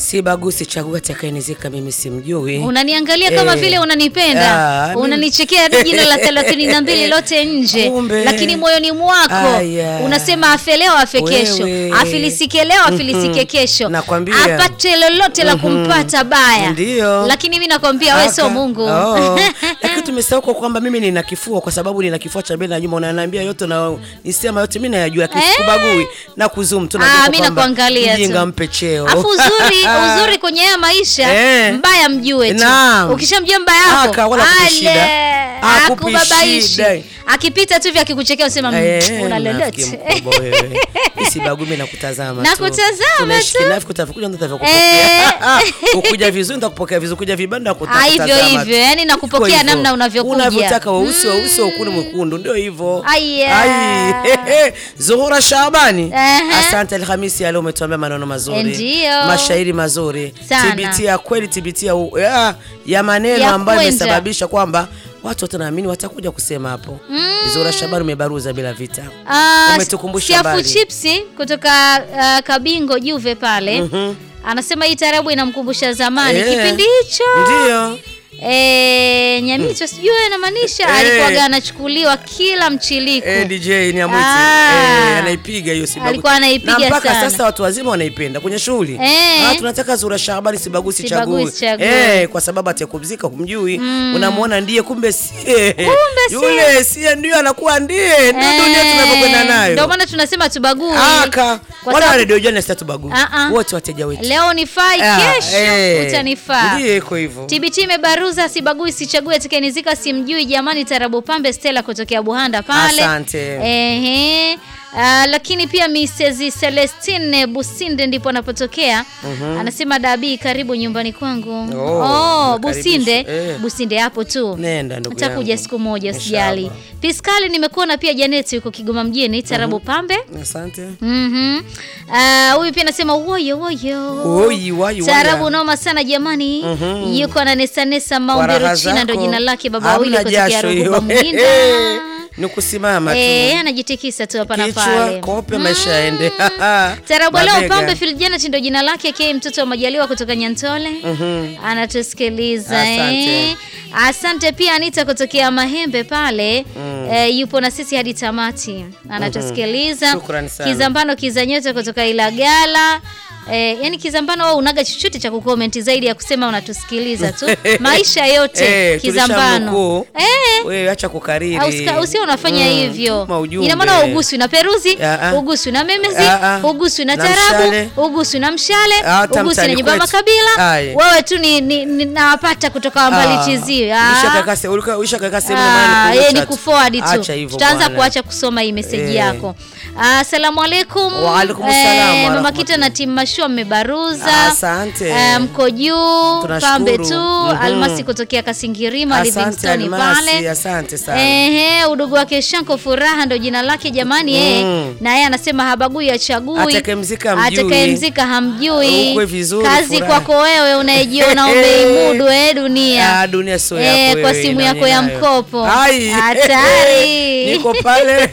si bagusi chagua atakayenizika mimi simjui Unaniangalia kama Eh. vile unanipenda, Ah, mimi- unanichekea hadi jina la thelathini na mbili lote nje, Kumbe. lakini moyoni mwako Aya. unasema afe leo afe kesho, Wewe. afilisike leo afilisike kesho, Nakwambia. apate lolote la kumpata baya. Ndio. Lakini mimi nakwambia wewe sio Aka- Mungu. Oh. Lakini tumesahau kwa kwamba mimi nina kifua kwa sababu nina kifua cha mbele na nyuma, unaniambia yote na nisema yote mimi nayajua, lakini Eh. sikubagui na kuzoom tu Ah, najua mimi kwamba nakuangalia tu. mjinga mpe cheo. Afu uzuri uzuri kwenye haya maisha Eh. mbaya mjue tu. Naam. Ukishamjua mbaya yako Aka, wala hakupi ale, shida. Hakupi hakubabaishi. shida. Akipita tu hivi akikuchekea usema Eh, "Mm, una mnafiki lolote. mkubwa wewe. Mimi sibagui, mimi nakutazama tu. Nakutazama Tunaishi tu. kinafiki, utakuja ndo utavyokupokea. Ukuja vizuri nitakupokea vizuri, ukuja vibanda Ah, nitakutazama hivyo tu. hivyo, yani nakupokea Iko hivyo. namna unavyokuja. Unavyotaka weusi weusi ukuni mwekundu ndio hivyo. Aya. Ai, hehe. Zuhura Shabani. Ehe. Asante Alhamisi ya leo umetuambia maneno mazuri. Ndio. Mashairi mazuri. Sana. Thibitia kweli thibitia u- ya, ya maneno Ya ambayo kwenda. imesababisha kwamba watu wote naamini watakuja kusema hapo. Zuhura Shabani umebaruza bila vita. Ah, Umetukumbusha Siafu mbali. Chipsi kutoka ah, Kabingo Juve pale anasema hii tarabu inamkumbusha zamani Eh. kipindi hicho Ndio. Eh, Nyamicho sijui anamaanisha Eh. alikuwaga anachukuliwa kila mchiliko. Eh, DJ ni amwiti. Ah. Eh, anaipiga hiyo sibagusi. Alikuwa anaipiga na mpaka sana. sasa watu wazima wanaipenda kwenye shughuli. Eh. Ah, tunataka Zura Shabani sibagusi Sibagusi chaguo. chaguo. Eh, kwa sababu atakupumzika humjui. Unamwona ndiye kumbe sie. Kumbe sie. Yule sie ndio anakuwa ndiye. Ndio dunia Eh, tunavyokwenda nayo. Ndio maana tunasema tubagui. Aka. Kwa Wala sababu- radio jana sita tubagu. Ah, ah. Wote wateja wetu. Leo nifai, Ah, kesho eh. utanifaa. Ndiyo iko hivyo. TBT imebaruza sibagui sichagui atakayenizika simjui jamani tarabu pambe Stella kutokea Buhanda pale. Asante. Ehe. Ah, lakini pia Mrs. Celestine Businde ndipo anapotokea. Anasema Dabi karibu nyumbani kwangu. Oh, Oh, nakaribisha. Businde. Eh. Businde hapo tu. Nenda ndugu Utakuja yangu. siku moja usijali. Inshallah. Piskali nimekuona pia Janeti yuko Kigoma mjini tarabu pambe. Asante. Mhm. Ah, huyu pia anasema woyo woyo. Oi, wai, Taarabu waya. noma sana jamani. Mhm. Yuko na Nesa Nesa Kwa Maombi raha Ruchina ndo zako. jina lake baba Hamna wawili kutokea jasho Ruhuba hiyo. Mhinda. Ni kusimama tu. Eh, anajitikisa tu hapa na Kichwa pale. kope maisha yaende. Tarabu leo Mabega. Pambe Filjanet ndo jina lake ke mtoto wa Majaliwa kutoka Nyantole. Anatusikiliza Asante. eh. Asante pia Anita kutokea Mahembe pale. Eh, yupo na sisi hadi tamati. Anatusikiliza. Shukrani sana. Kizambano Kizanyote kutoka Ilagala. Eh, yani Kizambano wao unaga chochote cha kukomenti zaidi ya kusema unatusikiliza tu. Maisha yote Eh, Kizambano. tulishamnukuu. Eh. Wewe acha kukariri. Au usika- usio unafanya Mm, hivyo. tuma ujumbe. Ina maana uguswi na peruzi, Ah, ah. uguswi na memezi, Ah, ah. uguswi na Na tarabu, mshale. uguswi na mshale, Hata uguswi na mtaani nyumba ya kwetu. makabila. Aye. Wewe tu ni, ni, ni nawapata kutoka wambali chizi. Ushakaka sehemu Ah, na yeye maana ni kuforward tu. Acha hivyo Tutaanza bwana. kuacha kusoma hii meseji Eh. yako. Ah, Asalamu alaikum. Wa alaikum salam wa Mama Kita na rahmatullahi. timu Mashua mmebaruza. Asante. Ah, mko juu Tunashukuru. pambe tu. Mhm. Almasi kutokea Kasingirima Asante Livingstone Almasi, pale. asante sana. Ehe, udugu wake Shanko Furaha ndo jina lake jamani eh. Mm. Na yeye anasema habagui achagui. Atakayemzika hamjui. Atakayemzika hamjui. Ukwe vizuri, Kazi Furaha. kwako wewe unayejiona umeimudu eh dunia. Ah, dunia sio Eh, yako kwa wewe, simu nani yako ya nayo? mkopo. Ai. Hatari. Niko pale.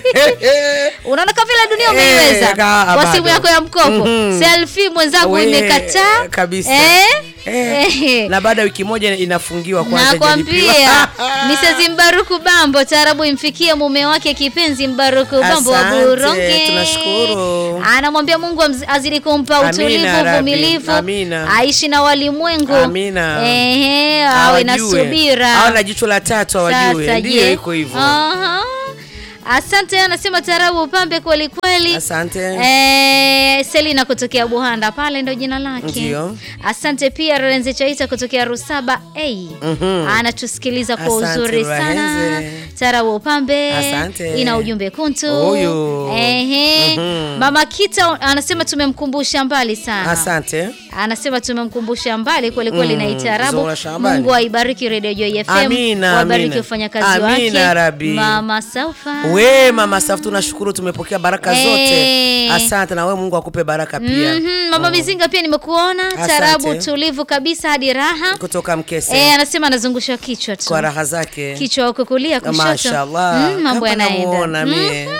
Unaona kama vile dunia Eh, umeiweza ka- kwa bado. simu yako ya mkopo. Mhm. Selfie mwenzangu We, imekataa kabisa. Eh? Eh, Eh. na baada ya wiki moja inafungiwa kwanza Nakwambia hajalipiwa. Mrs. Mbaruku Bambo taarabu imfikie mume wake kipenzi Mbaruku Bambo wa Asante, Buronge. tunashukuru. Anamwambia Mungu amz- azidi kumpa Amina, utulivu, Rabbi. uvumilivu, Amina. aishi na walimwengu. Amina. Ehe, awe na Hawajue. subira. Awe na jicho la tatu hawajue. Sasa Ndio je? iko hivyo. Aha. Asante, anasema tarabu pambe kweli kweli. Asante. Eh, Selina kutokea Buhanda pale ndo jina lake. Ndio. Asante pia Lorenze Chaita kutokea Rusaba A. Mhm. Anatusikiliza kwa Asante, uzuri sana. Lorenze. Tarabu pambe. Asante. Ina ujumbe kuntu. Huyu. Ehe. Mhm. Mama Kita anasema tumemkumbusha mbali sana. Asante. Anasema tumemkumbusha mbali kweli kweli Mm, na itarabu. Zora Shabani. Mungu aibariki Radio Joy FM. Amina, Wabariki amina. wafanyakazi Amina, wake. Rabbi. Mama Saufa. We mama Safu, tunashukuru tumepokea baraka Eh. zote. Asante na we Mungu akupe baraka pia. Mhm, Mama Mizinga pia nimekuona. Asante. Tarabu tulivu kabisa hadi raha. Kutoka Mkese Eh, anasema anazungusha kichwa tu. kwa raha zake. Kichwa huko kulia kushoto. Mashallah. Mm, mambo Hapa yanaenda. namuona mie. Mhm.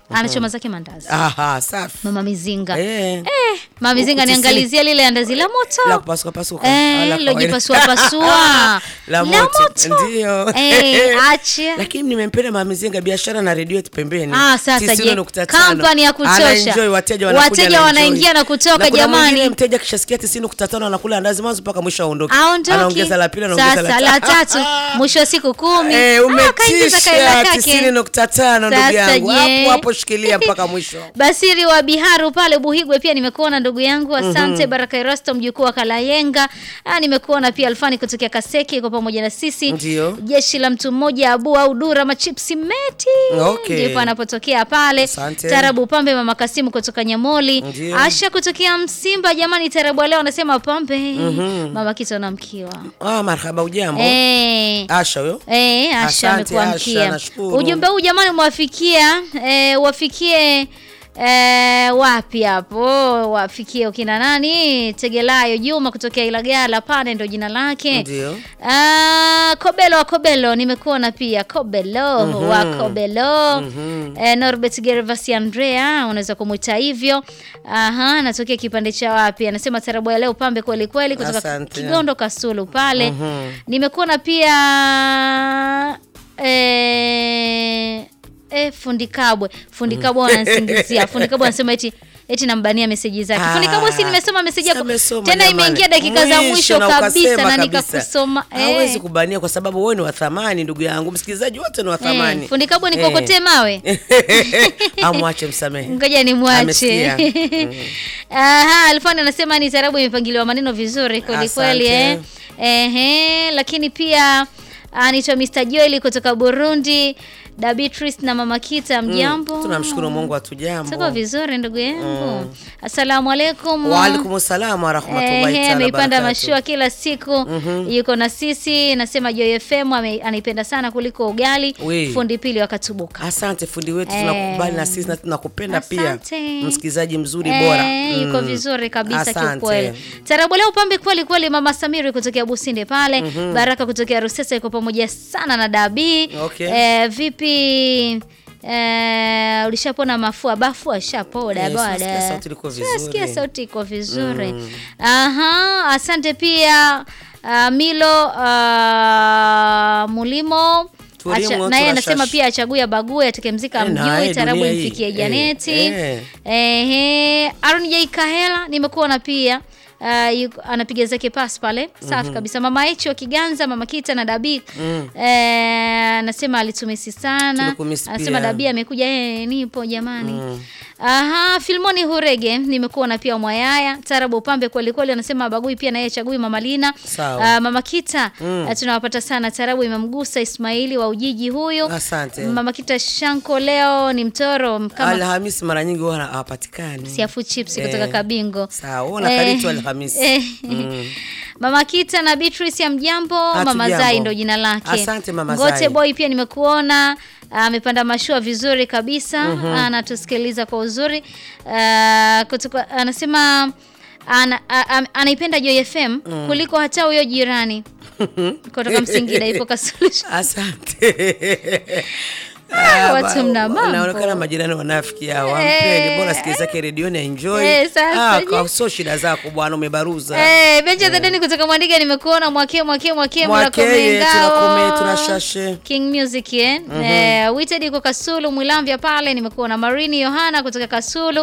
anachoma zake mandazi Aha, safi. mama mizinga Eh. eh, mama mizinga Huku tisini- niangalizie lile andazi la La moto kupasuka pasuka. Ah, Eh, la kawaida. lojipasua pasua La moto. Ndio. Eh, acha Lakini nimempenda Mama Mizinga biashara na redio yetu pembeni. Ah, sasa je, 90.5. kampani ya kutosha. Anaenjoy, wateja wanakuja Wateja anaenjoy. wanaingia na kutoka, kuna jamani. mwingine mteja kishasikia 90.5 anakula andazi mwanzo mpaka mwisho aondoke. aondoki Anaongeza la pili anaongeza sasa la la tatu. tatu mwisho wa siku kumi Eh, Ah, kaingiza kaela umetisha kake. 90.5 ndugu Sasa yangu. je. Hapo hapo shikilia mpaka mwisho. Basiri wa Biharu pale Buhigwe pia nimekuona ndugu yangu, asante. Baraka Erasto mjukuu wa Kalayenga, ah, nimekuona pia Alfani kutokea Kaseki kwa pamoja na sisi. Ndio. Jeshi la mtu mmoja Abu au Dura machipsi meti Okay. ndipo anapotokea pale. Asante. Tarabu Pambe mama Kasimu kutoka Nyamoli, Ndio. Asha kutokea Msimba. Jamani, Tarabu leo anasema Pambe mama Kito namkiwa Ah, marhaba ujambo. eh. Asha huyo. Eh, Asha Asante, amekuwa Asha, mkia. nashukuru. Ujumbe huu jamani umewafikia eh, wafikie eh, wapi hapo? Wafikie ukina nani? Tegelayo Juma kutokea Ilagala pale ndo jina lake. Ndio. Ah, Kobelo wa Kobelo nimekuona pia Kobelo wa Kobelo. Eh, Norbert Gervasi Andrea unaweza kumwita hivyo. Aha, anatokea kipande cha wapi? Anasema tarabu ya leo pambe kweli kweli kutoka Asante. Kigondo Kasulu pale. Nimekuona pia eh, eh, fundi Kabwe. Fundi Kabwe wananisingizia. Fundi Kabwe anasema eti eti nambania meseji zake. Fundi Kabwe si nimesoma meseji yako. Amesoma Tena jamani. imeingia dakika za mwisho na kabisa ukasema na kabisa. nikakusoma. Hawezi Eh. kubania kwa sababu wewe ni wa thamani ndugu yangu. Msikilizaji wote ni wa thamani. Eh, fundi Kabwe nikokotee mawe. Amwache msamehe. Ngoja nimwache. Amesikia. Aha, Alfani anasema ni tarabu imepangiliwa maneno vizuri kweli kweli eh. Asante. Ehe, lakini pia anaitwa Mr. Joel kutoka Burundi, Da Beatrice na Mama Kita mjambo. Tunamshukuru Mungu atujambo. Tuko vizuri ndugu yangu. Asalamu alaikum. Wa alaikum salaam wa rahmatullahi Ehe, ta'ala ameipanda barakatuh. mashua kila siku yuko na sisi, nasema Joy FM ame- anaipenda sana kuliko ugali. We. Fundi pili wakatubuka. Asante fundi wetu, Eh. tunakubali na sisi na tunakupenda pia, Asante. msikilizaji mzuri Eh, bora. yuko Mm. vizuri kabisa Asante. kiukweli. Tarabu leo pambe kweli kweli, mama Samiri kutokea Businde pale, Baraka kutokea Rusesa yuko pamoja sana na Dabi. Okay. Eh, vipi Eh, ulishapona mafua bafu ashapoda Eh, bwana. tunasikia sauti liko vizuri. Tunasikia sauti iko vizuri. Aha, asante pia ah, Milo ah, Mulimo Tulimo, Acha- naye anasema tunashash- pia achague abague atakemzika Eh, naye mjui tarabu dunia hii. imfikie Eh, Janeti. eh. Ehe, Aaron J Kahela nimekuona pia Uh, yuko, anapiga zake pas pale safi kabisa. Mama Echi wa Kiganza, mama Kita na Dabi eh, anasema alitumisi sana, Tulikumisi anasema pia. Dabi amekuja eh, nipo jamani. Aha, Filmoni Hurege nimekuona pia Mwayaya Tarabu Upambe kweli kweli, anasema abagui pia na yeye chagui Mama Lina. Sawa. Ah, mama Kita ah, tunawapata sana Tarabu imemgusa Ismaili wa Ujiji huyu. Asante. Mama Kita Shanko leo ni mtoro kama Alhamisi mara nyingi huwa hawapatikani. siafu chips Eh. kutoka Kabingo. Sawa, ona Eh, karibu tu Alhamisi. eh. Mama Kita na Beatrice ya mjambo, Mama Hatujambo. Zai ndo jina lake. Asante, Mama Ngote Zai. boy pia nimekuona amepanda mashua vizuri kabisa, anatusikiliza kwa uzuri. Ah, kutoka anasema ana, a- a- anaipenda Joy FM kuliko hata huyo jirani kutoka Msingida ipo Kasuluhisho. Asante. Ah, watu ba- mna mambo. Naonekana majirani wanafiki hao. Wampeni bora sikia zake redioni enjoy. Eh, sasa Ah, je. kwa sio shida zako bwana umebaruza. Eh, Benja the Deni kutoka Mwandiga nimekuona mwake mwake mwake Mwakeye, mnakomengao. tunakome, tunashashe. King Music eh. Eh, Wited yuko Kasulu Mwilamvya pale nimekuona Marini Yohana kutoka Kasulu.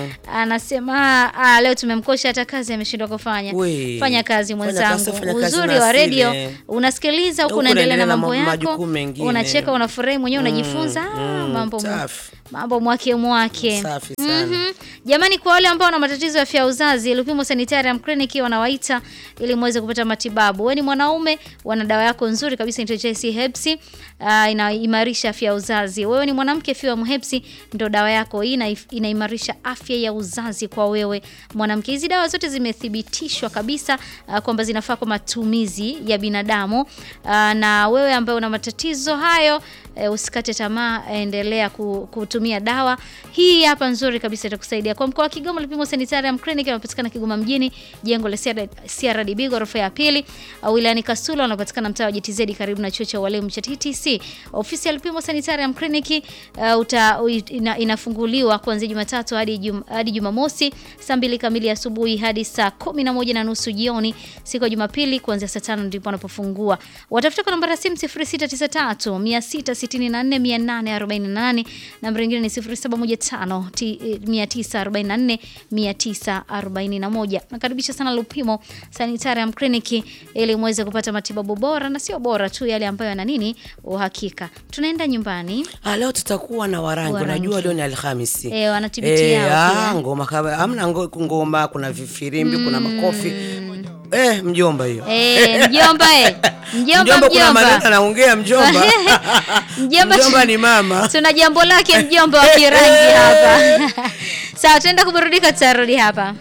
Anasema ah, leo tumemkosha hata kazi ameshindwa kufanya. We. Fanya kazi Fanya mwenzangu. kazi, fanya kazi Uzuri na wa asili, radio eh. unasikiliza huku Huku unaendelea na unaendelea na mambo ma- yako. majukumu mengine. Unacheka unafurahi mwenyewe unajifunza ah, mm, mambo safi. mambo mwake mwake. Safi sana. Mhm. Jamani, kwa wale ambao wana matatizo ya afya ya uzazi, Lupimo Sanitarium Clinic wanawaita ili muweze kupata matibabu. Wewe ni mwanaume, wana dawa yako nzuri kabisa inaitwa JC Hepsi, uh, inaimarisha afya ya uzazi. Wewe ni mwanamke, Fiam Hepsi ndio dawa yako hii, ina, inaimarisha afya ya uzazi kwa wewe mwanamke. Hizi dawa zote zimethibitishwa kabisa uh, kwamba zinafaa kwa matumizi ya binadamu uh, na wewe ambaye una matatizo hayo eh, usikate tamaa, endelea ku- kutumia tumia dawa hii hapa nzuri kabisa, itakusaidia. Kwa mkoa wa Kigoma, Lupimo Sanitarium Clinic inapatikana Kigoma mjini, jengo la CRDB ghorofa ya pili. Au wilayani Kasula wanapatikana mtaa wa JTZ karibu na chuo cha walimu cha TTC. Ofisi ya Lupimo Sanitarium Clinic uh, uta, ina, inafunguliwa kuanzia Jumatatu hadi jum, hadi Jumamosi saa mbili kamili asubuhi hadi saa kumi na moja na nusu jioni. Siku ya Jumapili kuanzia saa tano ndipo wanapofungua. Watafuta kwa namba ya simu 0693 664 848, namba nyingine ni 0715 944 941. Nakaribisha sana Lupimo Sanitarium Clinic ili muweze kupata matibabu bora na sio bora tu, yale ambayo yana nini uhakika. Tunaenda nyumbani Ah, leo tutakuwa na warangi. Warangi. Unajua leo ni Alhamisi. Eh, wanatibiti yao ah, pia. ngoma kama hamna ngo- ngoma, kuna vifirimbi, kuna makofi. Eh, mjomba hiyo. Eh, mjomba eh. Mjomba Mjomba kuna maneno mjomba. anaongea mjomba. Mjomba, Mjomba ni mama. Tuna jambo lake mjomba wa kirangi hapa. Sawa, tuenda kuburudika, tutarudi hapa.